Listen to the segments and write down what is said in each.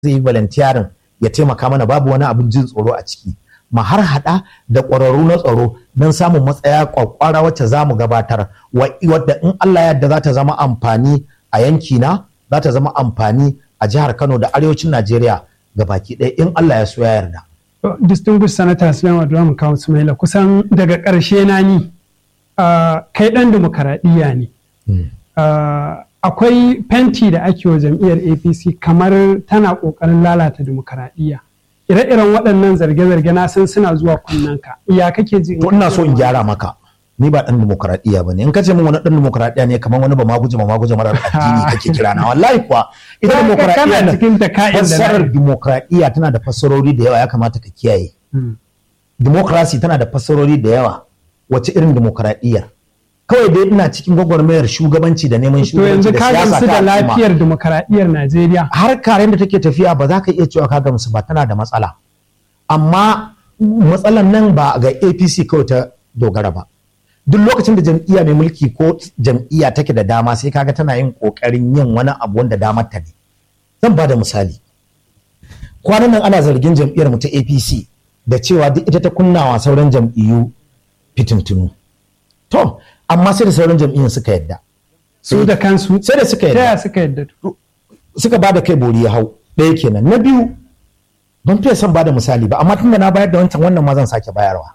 zai yi volunteering ya taimaka mana babu wani abin jin tsoro a ciki ma har hada da ƙwararru na tsaro don samun matsaya kwakwara wacce za mu gabatar wadda in Allah yadda za ta zama amfani a yankina za ta zama amfani a jihar Kano da arewacin Najeriya ga baki ɗaya in Allah ya so ya yarda. Distinguished Senator Sulaiman Abdulrahman Kawu Sumaila kusan daga ƙarshe na ni kai ɗan demokaradiyya ne. Akwai fenti da ake wa jam'iyyar APC kamar tana ƙoƙarin lalata demokaradiyya. ire-iren waɗannan zarge-zarge na san suna zuwa kunnanka ya kake ji to ina so in gyara maka ni ba dan demokradiya bane in ka ce min wani dan demokradiya ne kamar wani ba ma guje ma ma guje marar addini kake kira na wallahi kuwa ita demokradiya na cikin ta ka'in da fassarar demokradiya tana da fassarori da yawa ya kamata ka kiyaye democracy tana da fassarori da yawa wace irin demokradiyya kawai dai ina cikin gwagwarmayar shugabanci da neman shugabanci da siyasa ta da lafiyar demokaradiyyar Najeriya har karen da take tafiya ba za ka iya cewa ka gamsu ba tana da matsala amma matsalan nan ba ga APC kawai ta dogara ba duk lokacin da jam'iyya mai mulki ko jam'iyya take da dama sai kaga tana yin kokarin yin wani abu wanda damar ta ne zan ba da misali kwanan nan ana zargin jam'iyyar mu ta APC da cewa duk ita ta kunnawa sauran jam'iyyu fitintunu to amma sai da sauran jam'iyyar suka yadda su da kansu sai da suka ta yadda suka yadda suka ba da kai bori ya hau ɗaya kenan na biyu ban fiye son ba da misali ba amma tunda na bayar da wancan wannan ma zan sake bayarwa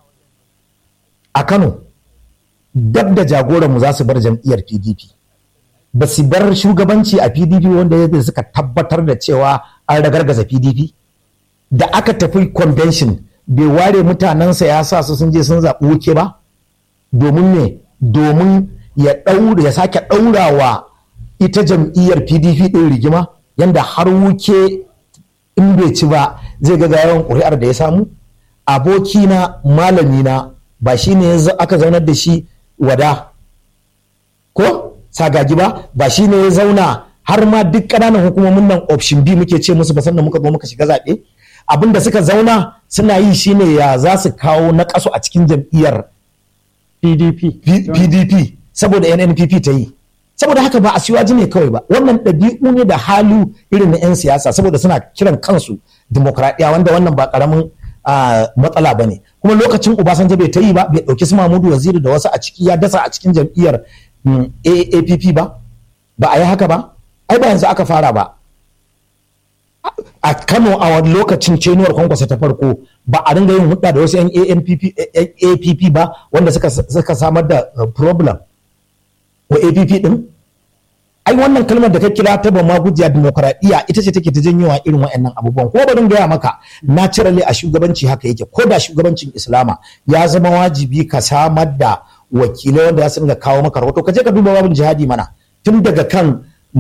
a kano dab da jagoranmu za su bar jam'iyyar pdp ba su bar shugabanci a pdp wanda ya suka tabbatar da cewa an ragargaza pdp da aka tafi convention bai ware mutanensa ya sa su sun je sun zaɓi wuke ba domin ne domin ya ɗaura ya sake ɗaurawa ita jam'iyyar pdp ɗin rigima yanda har wuke in bai ci ba zai ga yawan ƙuri'ar da ya samu abokina malamina ba shi ne aka zaunar da shi wada ko sagagi ba ba shi ne ya zauna har ma duk ƙananan hukumomin nan option B muke ce musu ba sannan muka zo muka shiga zaɓe abin da suka zauna suna yi shine ya za su kawo na ƙasu a cikin jam'iyyar PDP PDP saboda NNPP ta yi saboda haka ba a siwaji ne kawai ba wannan ɗabi'u ne da halu irin na 'yan siyasa saboda suna kiran kansu demokradiyya wanda wannan ba ƙaramin matsala ba ne kuma lokacin Obasanjo bai ta yi ba bai ɗauki su Mahmudu Waziri da wasu a ciki ya dasa a cikin jam'iyyar AAPP ba ba a yi haka ba ai ba yanzu aka fara ba a Kano a wani lokacin cenuwar kwankwasa ta farko ba a dinga yin hudda da wasu 'yan APP ba wanda suka samar da problem wa APP din ai wannan kalmar da ka kira ta ba magujiya demokradiyya ita ce take ta janyowa irin wa'annan abubuwan ko barin gaya maka naturally a shugabanci haka yake ko da shugabancin islama ya zama wajibi ka samar da wakilai wanda za su dinga kawo maka rahoto ka je ka duba babin jihadi mana tun daga kan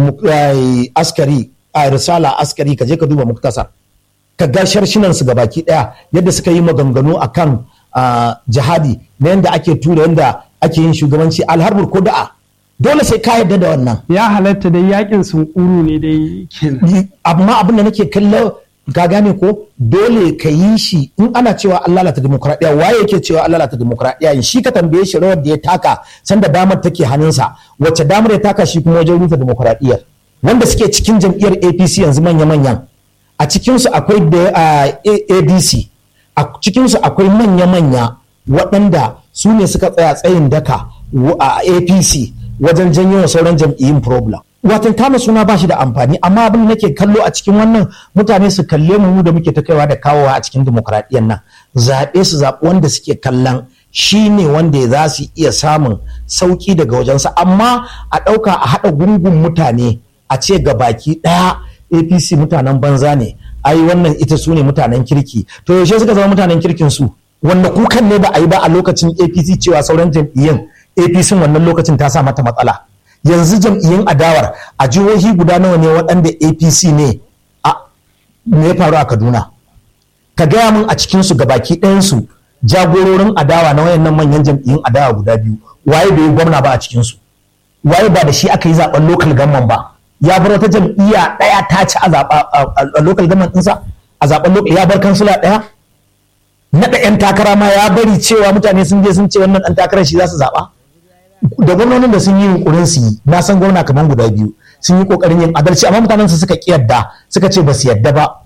askari a risala askari ka je ka duba muktasar ka ga sharshinan su gabaki daya yadda suka yi maganganu akan jihadi na yadda ake tura yadda ake yin shugabanci alharbur ko da'a dole sai ka yarda da wannan ya halatta dai yakin sunkuru ne dai kenan amma abin da nake kallo ka gane ko dole ka yi shi in ana cewa an lalata demokradiyya waye yake cewa an lalata demokradiyya shi ka tambaye shi rawar da ya taka sanda damar take hannunsa wacce damar ya taka shi kuma wajen rufe demokradiyyar wanda suke cikin jam'iyyar APC yanzu manya-manyan a cikinsu akwai da ADC a cikinsu akwai manya-manya waɗanda su ne suka tsaya tsayin daka a APC wajen janyo wa sauran jam'iyyun problem. Watan kama suna ba shi da amfani amma abin da nake kallo a cikin wannan mutane su kalle mu da muke ta kaiwa da kawowa a cikin demokradiyyar nan zaɓe su zaɓi wanda suke kallon shi ne wanda za su iya samun sauƙi daga wajensa amma a ɗauka a haɗa gungun mutane a ce ga baki ɗaya apc mutanen banza ne ai wannan ita su ne mutanen kirki to yaushe suka zama mutanen kirkin su wanda kukan ne ba a yi ba a lokacin apc cewa sauran jam'iyyun apc wannan lokacin ta sa mata matsala yanzu jam'iyyun adawar a jihohi guda nawa ne waɗanda apc ne a me ya faru a kaduna ka gaya min a cikinsu gabaki ɗayansu jagororin adawa na wayannan manyan jam'iyyun adawa guda biyu waye bai yi gwamna ba a cikinsu waye ba da shi aka yi zaben local government ba ya bar wata jam'iyya ɗaya ta ci a local government ɗinsa a zaben local ya bar kansula ɗaya naɗa 'yan takara ma ya bari cewa mutane sun je sun ce wannan ɗan takarar shi za su zaɓa da gwamnonin da sun yi yunkurin su yi na san gwamna kamar guda biyu sun yi kokarin yin adalci amma mutanen su suka ki yadda suka ce ba su yadda ba